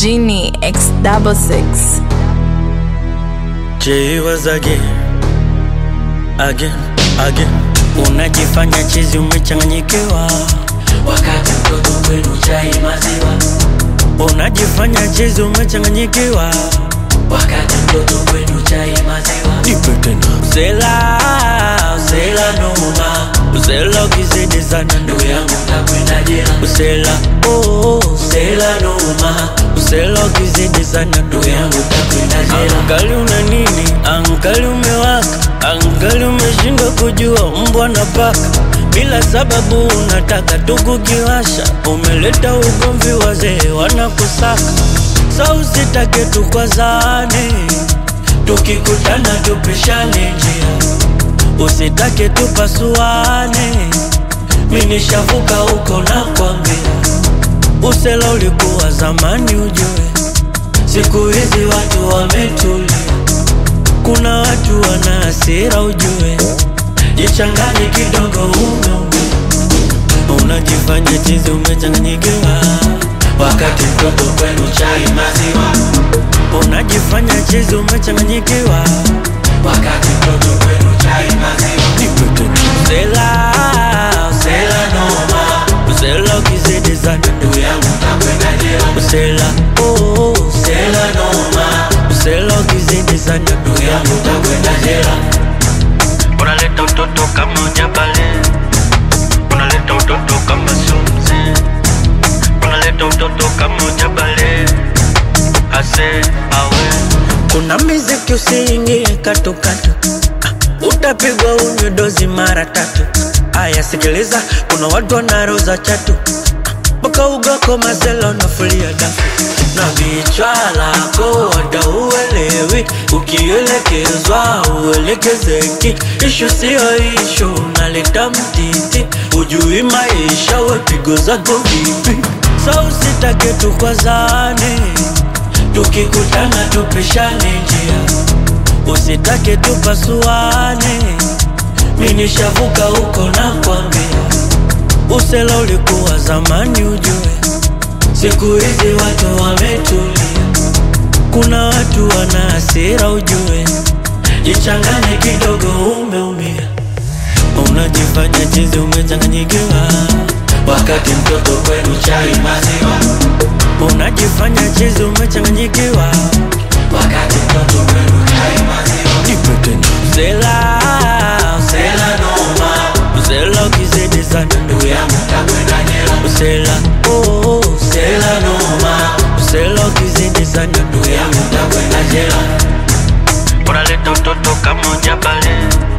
Genie X double six. J was again, again, again. Unajifanya chizi umechanganyikiwa, wakati mtoto kwenu chai maziwa, unajifanya chizi umechanganyikiwa. wakati mtoto kwenu chai maziwa, Nipe tena. Usela, usela noma, usela ukizidi sana ndugu ndugu yangu. yangu takwenda jela, Usela, oh, usela noma, usela ukizidi sana ndugu ndugu yangu. yangu takwenda jela, Angali una nini? Angali umewaka, angali umeshindwa kujua mbwa na paka. Bila sababu unataka tu kukiwasha, umeleta ugomvi, wazee wanakusaka. Sa usitake tukwazane, tukikutana tupishane njia, usitake tupasuane. Mi nishavuka huko na kwambia, usela ulikuwa zamani ujue Siku hizi watu wametulia, kuna watu wana hasira ujue, jichanganye kidogo umeumia, unajifanya chizi umechanganyikiwa, wakati mtoto kwenu chai maziwa, unajifanya chizi umechanganyikiwa, wakati mtoto kwenu chai maziwa, usela usela noma, usela ukizidi sana ndugu yangu takwenda jela, usela oh, usela noma, usela ukizidi sana ndugu yangu takwenda jela, unaleta utoto kama ujabale, unaleta utoto kama sumzi, unaleta utoto kama ujabale, ase awe. Kuna miziki usiingie katukatu, ah, utapigwa unywe dozi mara tatu. Aya, sikiliza, kuna watu wanaroza chatu mpaka ugako mazela unafulia dafu na vichwa lako wada uelewi, ukielekezwa uelekezeki. Ishu siyo ishu, unaleta mtiti, ujui maisha, wepigo zako vipi? Sa usitake tukwazane, tukikutana tupishane njia, usitake tupasuane. Mi nishavuka huko na kwambia Usela ulikuwa zamani ujue, siku hizi watu wametulia, kuna watu wana hasira ujue, jichanganye kidogo, umeumia, unajifanya chizi umechanganyikiwa, wakati mtoto kwenu chai maziwa, unajifanya chizi umechanganyikiwa, wakati mtoto kwenu chai maziwa, usela usela noma, usela ukizidi sana ndugu yangu takwenda jela, Usela, oh, usela noma, usela ukizidi sana ndugu yangu takwenda jela, unaleta utoto kama ujabale,